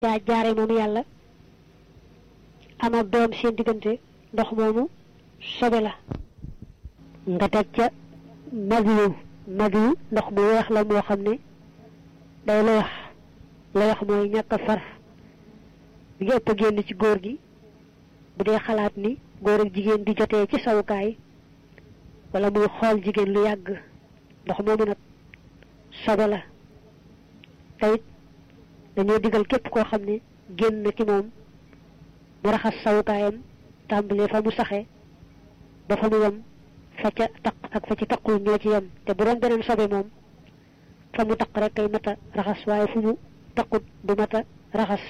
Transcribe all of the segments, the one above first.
yaa jaare moom yàlla am ak doom seen diggante ndox moomu sobe la nga teg ca madiyu madiyu ndox mu weex la moo xam ne day la wax la wax mooy ñàkk a far bi nga ëpp a génn ci góor gi bu dee xalaat ni góor ak jigéen di jotee ci sawukaay wala muy xool jigéen lu yàgg ndox moomu nag sobe la teyit dañoo digal képp koo xam ne génn na ci moom mu raxas sawukaayam tàmbalee fa mu saxe ba fa mu yem fa ca taq ak fa ci taqul ñoo ci yem te bu doon beneen sobe moom fa mu taq rek kay mata raxas waaye fu mu taqut du mata raxas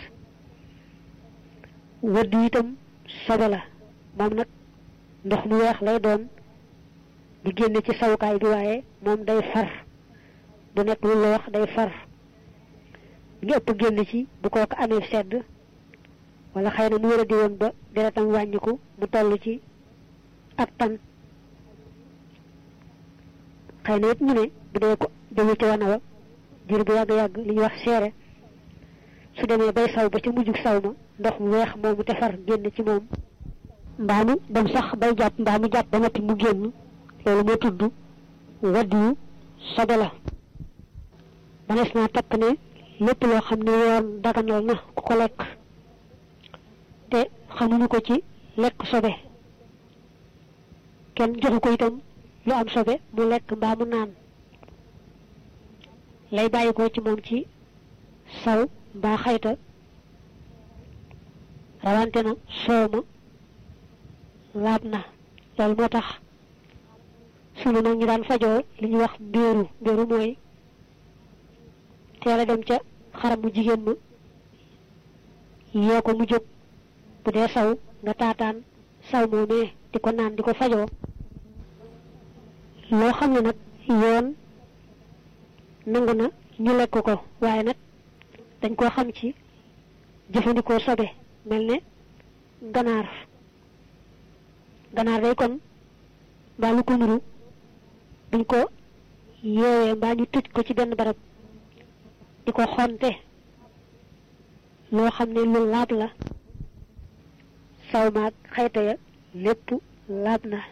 wëdd itam sobe la moom nag ndox mu weex lay doon di génne ci sawukaay bi waaye moom day far du nekk lu la wax day far ñu ëpp génn ci bu kooku amee sedd wala xëy na mu wéra di woon ba deretam wàññiku mu toll ci ak tan xëy na it ñu ne bu dee ko demee ci wana wa jur bu yàgg-yàgg li ñuy wax seere su demee bay saw ba ca mujjug saw ma ndox mu weex moomu te far génn ci moom mbaa mu dem sax bay jàpp mbaa mu jàpp ba noppi mu génn loolu moo tudd wadd yu sobe la manees naa takk ne lépp loo xam ne yoon daganal na ku ko lekk te xamuñu ko ci lekk sobe kenn joxu ko itam lu am sobe mu lekk mbaa mu naan lay bàyyi ko ci moom ci saw mbaa xayta rawante na soow ma laab na loolu moo tax sunu nag ñu daan fajoo li ñuy wax mbéeru mbéeru mooy teel a dem ca xaram mu jigéen ma yee ko mu jóg bu dee saw nga taataan saw moomee di ko naan di ko fajoo loo xam ne nag yoon nangu na ñu lekk ko waaye nag dañ koo xam ci jëfandikoo sobe mel ne ganaar ganaar day kon mbaa lu ko nuru buñ ko yeewee mbaa ñu tëj ko ci benn barab di ko xonte loo xam ne lu laab la saw maag xayta ya lépp laab na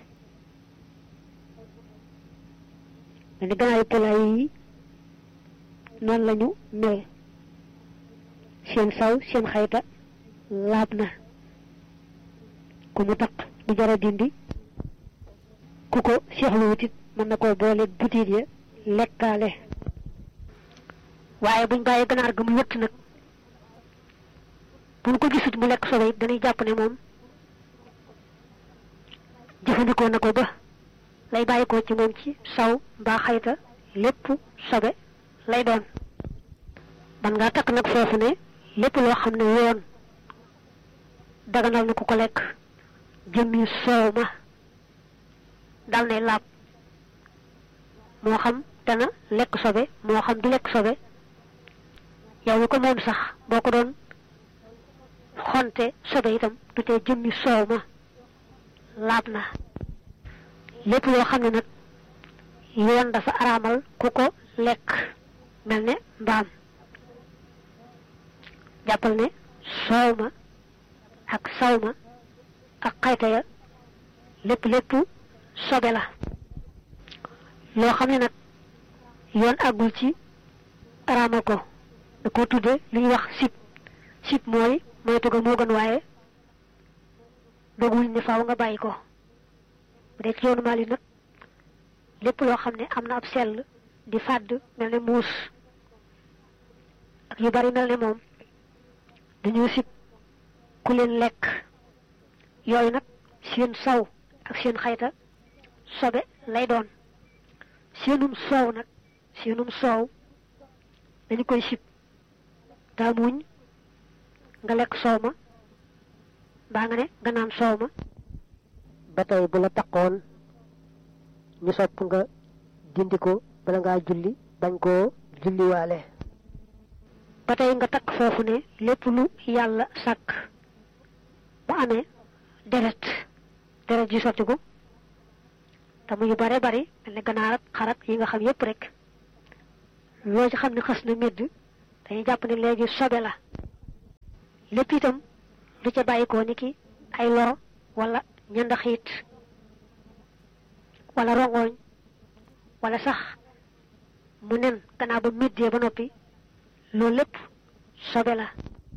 ma ni ganaayu polaay yi noonu lañu mel seen saw seen xayta laab na ku mu taq du jara dindi ku ko seexlu wutit mën na koo boole butiit ya lekkaale waaye buñ bàyyi ganaar ga mu wëtt nag buñ ko gisut mu lekk sobe it dañuy jàpp ne moom jëfandikoo na ko ba lay bàyyi ko ci moom ci saw mbaa xayta lépp sobe lay doon ban ngaa takk nag foofu ne lépp loo xam ne yoon daganal na ku ko lekk jëmmi soow ma dal nay laab moo xam dana lekk sobe moo xam du lekk sobe yow mi ko moom sax boo ko doon xonte sobe itam du tee jëmmi soow ma laab na lépp loo xam ne nag yoon dafa araamal ku ko lekk mel ne mbaam jàppal ne soow ma ak saw ma ak xayta ya lépp lépp sobe la loo xam ne nag yoon àggul ci araamal ko da ko tudde li ñuy wax sib sib mooy moytu ga moo gën waaye dogul ne faaw nga bàyyi ko bu dee ci yoonu Maali nag lépp loo xam ne am na ab sell di fàdd mel ne muus ak yu bari mel ne moom dañoo sib ku leen lekk yooyu nag seen saw ak seen xayta sobe lay doon seenum soow nag seenum soow dañu koy sib taamuñ nga lekk soow ma mbaa nga ne nga naan soow ma ba tey bu la taqoon ñu sopp nga dindi ko bala ngaa julli bañ koo julliwaale ba tey nga takk foofu ne lépp lu yàlla sàkk bu amee deret deret ji sotti ko te muy bare bari mel ne ganaar ak xarak yi nga xam yépp rek loo ci xam ne xas na medd dañuy jàpp ne léegi sobe la lépp itam lu ca bàyyikoo ni ki ay loro wala ñandaxiit wala rongoñ wala sax mu nen gannaaw ba méddee ba noppi loolu lépp sobe la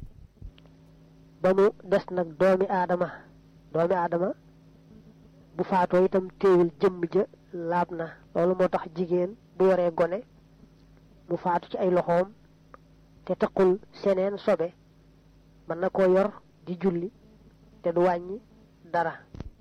ba mu des nag doomi aadama doomi aadama bu faatoo itam téewul jëmm ja laab na loolu moo tax jigéen bu yoree gone mu faatu ci ay loxoom te taqul seneen sobe mën na koo yor di julli te du wàññi dara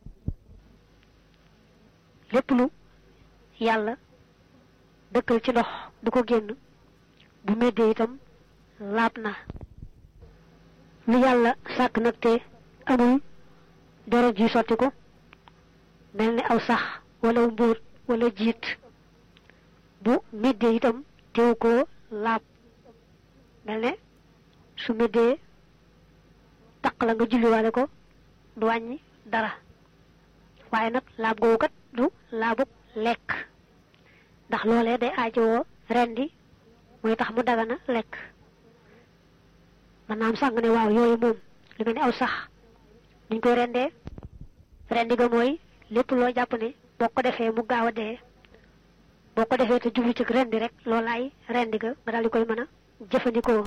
lépp lu yàlla dëkkal ci ndox du ko génn bu méddee itam laab na lu yàlla sàkk nag te amul deret ji sotti ko mel ni aw sax wala mbóot wala jiit bu méddee itam teew koo laab mel ne su méddee taq la nga julliwaale ko du wàññi dara waaye nag laab googu kat du laabug lekk ndax loolee day aajowoo rendi mooy tax mu dagana lekk man naam sàng ne waaw yooyu moom lu mel ni aw sax niñ koy rendee rendi ga mooy lépp loo jàpp ne boo ko defee mu gaaw a dee boo ko defee te jublu ci rendi rek loolaay rendi ga nga daal di koy mën a jëfandikoo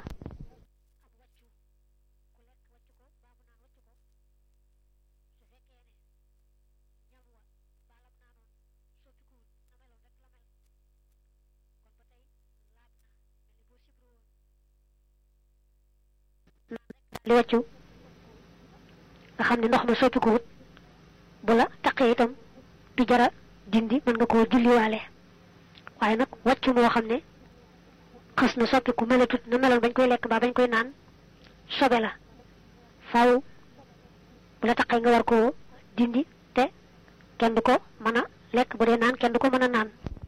li wàccu nga xam ne ndox ma soppiku wut bu la taqee itam du jara dindi mën nga koo julliwaale waaye nag wàccu moo xam ne xas na soppiku melatut na meloon bañ koy lekk mbaa bañ koy naan sobe la faaw bu la taqee nga war koo dindi te kenn du ko mën a lekk bu dee naan kenn du ko mën a naan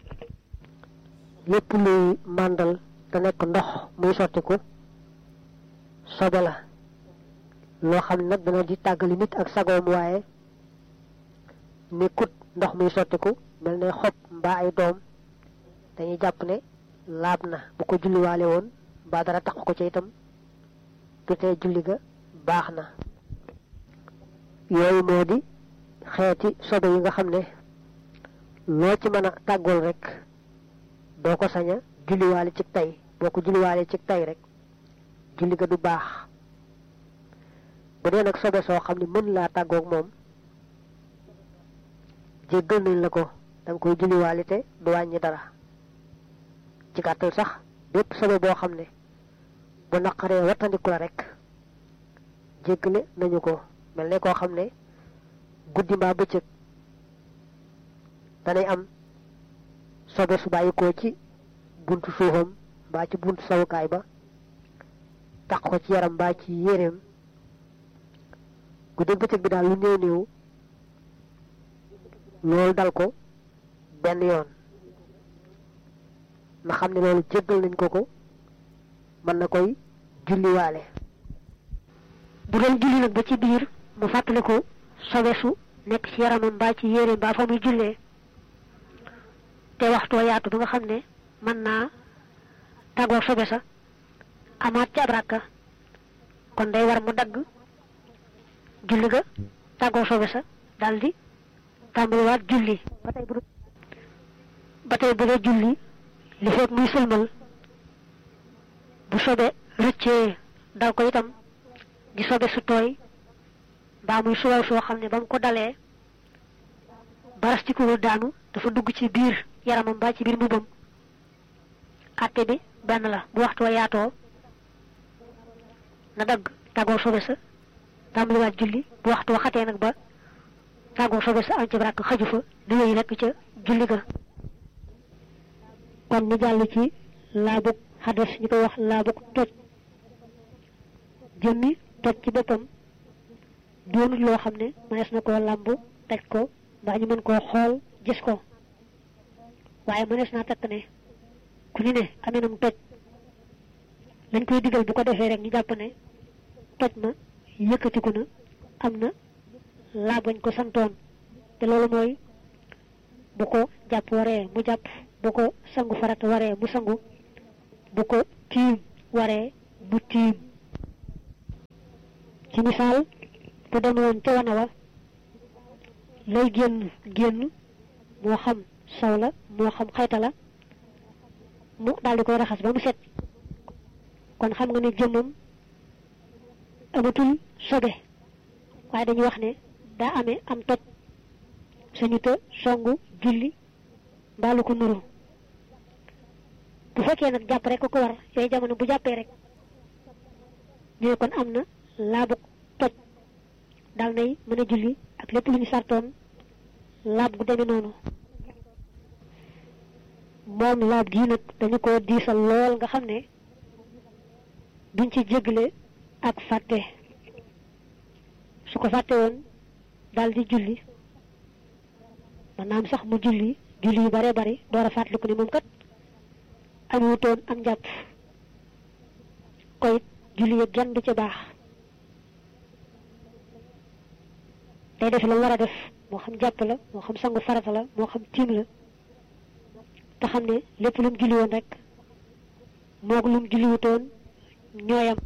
lépp luy màndal te nekk ndox muy sottiku sobe la loo xam ne nag dana di tàggali nit ak sagoom waaye nekkut ndox muy sottiku mel ne xob mbaa ay doom dañuy jàpp ne laab na bu ko julliwaale woon mbaa dara tax ko ca itam du tee julli ga baax na yooyu moo di xeeti sobe yi nga xam ne loo ci mën a tàggool rek doo ko sañ a julliwaale ci tey boo ko julliwaale ci tey rek julli ga du baax bu dee nag sobe soo xam ne mën laa tàggoog moom jéggal nañ la ko da nga koy julliwaale te du wàññi dara ci gàttal sax bépp sobe boo xam ne bu naqaree wattandiku la rek jéggale nañu ko mel ne koo xam ne guddi mbaa bëccëg danay am sobe su bàyyikoo ci buntu suufam mbaa ci buntu sawukaay ba taq ko ci yaram mbaa ci yéreem guddi bëccëg bi daal lu néew néew loolu dal ko benn yoon na xam ne loolu jéggal nañ ko ko mën na koy julliwaale bu doon julli nag ba ci biir mu fàttali ko sobe su nekk ci yaramam mbaa ci yéreem mbaa fa muy jullee te waxtoo yaatu ba nga xam ne mën naa tàggoo sobe sa amaat ci ab rakka kon day war mu dagg julli ga tàggoo sobe sa daldi tàmbaliwaat julli ba tey bu ba tey bu dee julli li fekk muy sëlmal bu sobe rëccee dal ko itam di sobe su tooy mbaa muy suwal soo xam ne ba mu ko dalee baras ci ko daanu dafa dugg ci biir yaramam mbaa ci biir mbubbam àtte bi benn la bu waxtu wa yaatoo na dagg tàggoo sobe sa tàmbaliwaat julli bu waxtu wa xatee nag ba tàggoo sobe sa am ci baraak xaju fa di wéy rekk ca julli ga kon ñu jàll ci laabug xadas ñu koy wax laabug toj jëmmi toj ci boppam doonut loo xam ne mënees na koo làmb teg ko mbaa ñu mën koo xool gis ko waaye mënees naa takk ne ku ñu ne amee nam toj lañ koy digal bu ko defee rek ñu jàpp ne toj na yëkkatiku na am na laab bañ ko santoon te loolu mooy bu ko jàpp waree mu jàpp bu ko sangu farata waree mu sangu bu ko tiim waree mu tiim ci misaal bu demoon ca wana wa lay génn génn moo xam saw la moo xam xayta la mu daal di koy raxas ba mu set kon xam nga ne jëmmam amatul sobe waaye dañuy wax ne daa amee am toj sañu te songu julli mbaalu ko nuru bu fekkee nag jàpp rek ko ko war yooyu jamono bu jàppee rek ñu ne kon am na laabu toj daal nay mën a julli ak lépp lu ñu sartoon laab gu demee noonu moom laab gii nag dañu ko diisal lool nga xam ne duñ ci jégle ak fàtte su ko fàtte woon daal di julli maanaam sax mu julli julli yu bare bari door a fàttaliku ne moom kat amutoon am njàpp koy julli yëpp genn du ca baax day def la war a def moo xam jàpp la moo xam sangu farata la moo xam tiim la te xam ne lépp lu mu julli woon rek moog lu mu julliwutoon ñooyam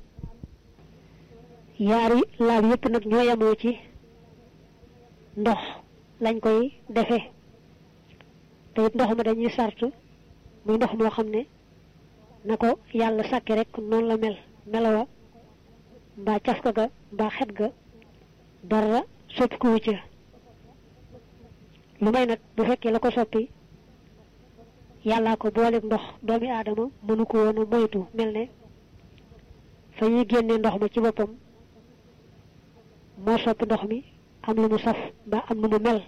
yaari laab yépp nag ñooyamoo ci ndox lañ koy defee te it ndox ma dañuy sart muy ndox moo xam ne na ko yàlla sàkki rek noonu la mel melowa mbaa cafka ga mbaa xet ga dara soppi ko wucca lu may nag bu fekkee la ko soppi yàllaa ko booleeg ndox doomi aadama mënu ko woon a moytu mel ne fa ñuy génnee ndox ma ci boppam moo soppi ndox mi am lu mu saf mbaa am lu mu mel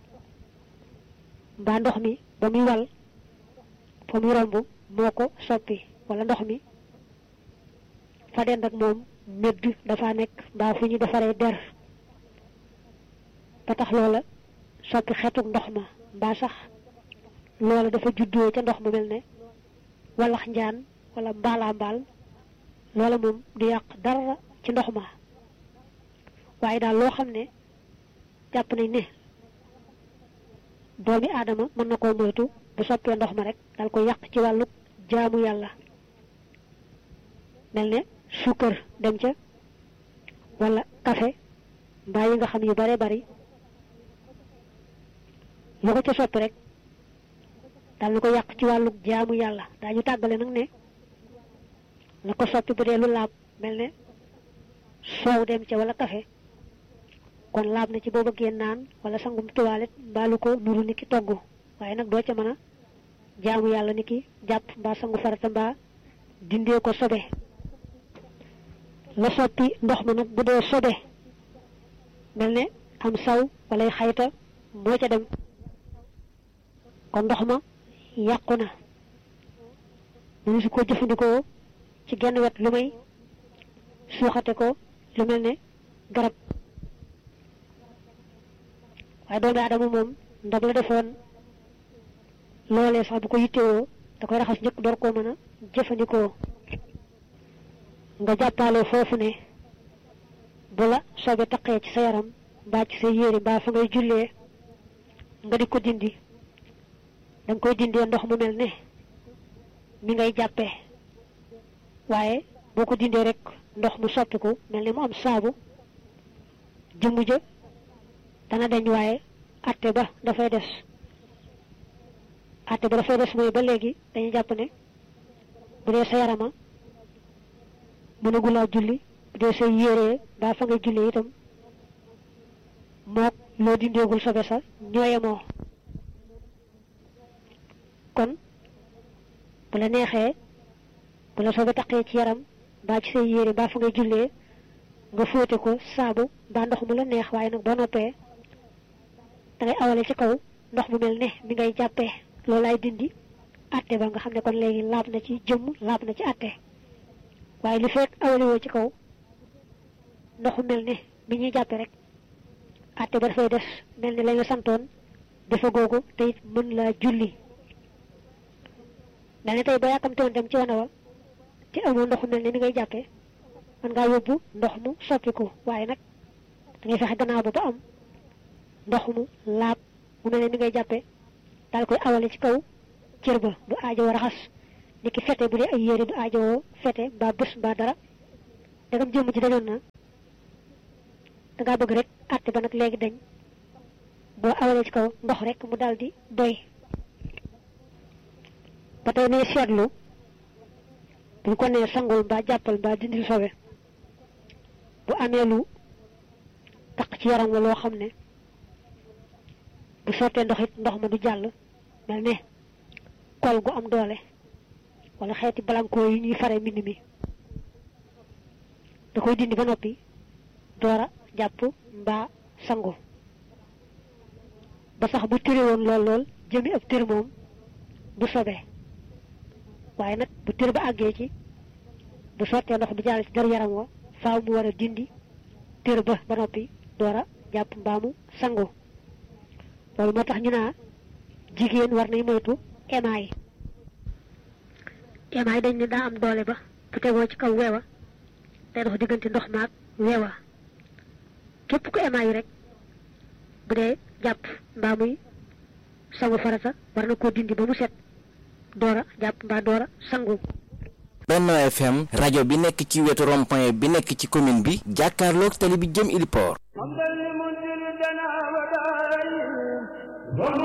mbaa ndox mi ba muy wal fa muy romb moo ko soppi wala ndox mi fa dend ak moom médd dafa nekk mbaa fu ñu defaree der ba tax loola soppi xetuk ndox ma mbaa sax loola dafa juddoo ca ndox ma mel ne walax njaan wala mbaalaa mbaal loola moom du yàq dara ci ndox ma waaye daal loo xam ne jàpp nañ ne doomi aadama mën na koo moytu bu soppee ndox ma rek dal ko yàq ci wàllu jaamu yàlla mel ne suukar dem ca wala café mbaa yi nga xam yu bare bari lu ko ca soppi rek dal na ko yàq ci wàllu jaamu yàlla daañu tàggale nag ne la ko soppi bu dee lu laab mel ne soow dem ca wala café kon laab na ci boo bëggee naan wala sangum tuwaalet mbaalu ko nuru ni ki togg waaye nag doo ca mën a jaamu yàlla ni ki jàpp mbaa sangu farata mbaa dindee ko sobe la soppi ndox ma nag bu dee sobe mel ne am saw walay xayta moo ca dem kon ndox ma yàqu na mënu su ko jëfandikoo ci genn wet lu may suuxate ko lu mel ne garab waaye doomi aadama moom ndab la defoon loolee sax bu ko yittewoo da koy raxas njëkk door koo mën a jëfandikoo nga jàppaale foofu ne bu la soobee taqee ci sa yaram mbaa ci sa yére mbaa fa ngay jullee nga di ko dindi da nga koy dindee ndox mu mel ne mi ngay jàppee waaye boo ko dindee rek ndox mu soppiku mel ne mu am saabu jëmm ja dana dañ waaye atte ba dafay des atte ba dafay des mooy ba léegi dañuy jàpp ne bu dee sa yarama mënagulaa julli bu dee say yéree mbaa fa ngay julli itam mook loo dindeegul sobe sa ñooyemoo kon bu la neexee bu la sobe taqee ci yaram mbaa ci say yére mbaa fa ngay jullee nga fóote ko saabu mbaa ndox mu la neex waaye nag boo noppee dangay awale ci kaw ndox mu mel ne mi ngay jàppee loolu laay dindi atte ba nga xam ne kon léegi laab na ci jëmm laab na ci atte waaye li fekk awale woo ci kaw ndox mu mel ne mi ñuy jàppe rek atte ba dafay des mel ne lañ la santoon dafa googu te it mën laa julli mel ne tey ba yàkkamte woon dem ci wana wa te amoo ndox mu mel ne mi ngay jàppe mën ngaa yóbbu ndox mu soppiku waaye nag dangay fexe gannaaw ba ba am ndox mu laab mu mel ne mi ngay jàppe daal koy awale ci kaw cër ba du aajowoo raxas ni ki fete bu dee ay yére du aajowoo fete mbaa bés mbaa dara dagam jëmm ji dañoon na dangaa bëgg rek àtte ba nag léegi dañ boo awalee ci kaw ndox rek mu daal di doy ba tey ne seetlu buñ ko nee sangul mbaa jàppal mbaa dindi sobe bu amee lu taq ci yaram la loo xam ne bu sottee ndox it ndox ma du jàll mel ne kol gu am doole wala xeeti balankoo yi ñuy fare mbind mi da koy dindi ba noppi doora jàpp mbaa sangu ba sax bu tëre woon lool lool jëmi ab tër moom du sobee waaye nag bu tër ba àggee ci bu sottee ndox bi jàll ci dar yaram wa faaw mu war a dindi tër ba ba noppi doora jàpp mbaamu sangu loolu moo tax ñu naa jigéen war nay moytu émaay émaay dañ ne daa am doole ba bu tegoo ci kaw weewa day dox diggante ndox maag weewa képp ku émaay yi rek bu dee jàpp mbaa muy sangu farata war na koo dindi ba mu set doora jàpp mbaa doora sangu Benno FM rajo bi nekk ci wetu rond-point bi nekk ci commune bi jàkkaarloog tali bi jëm Ili Port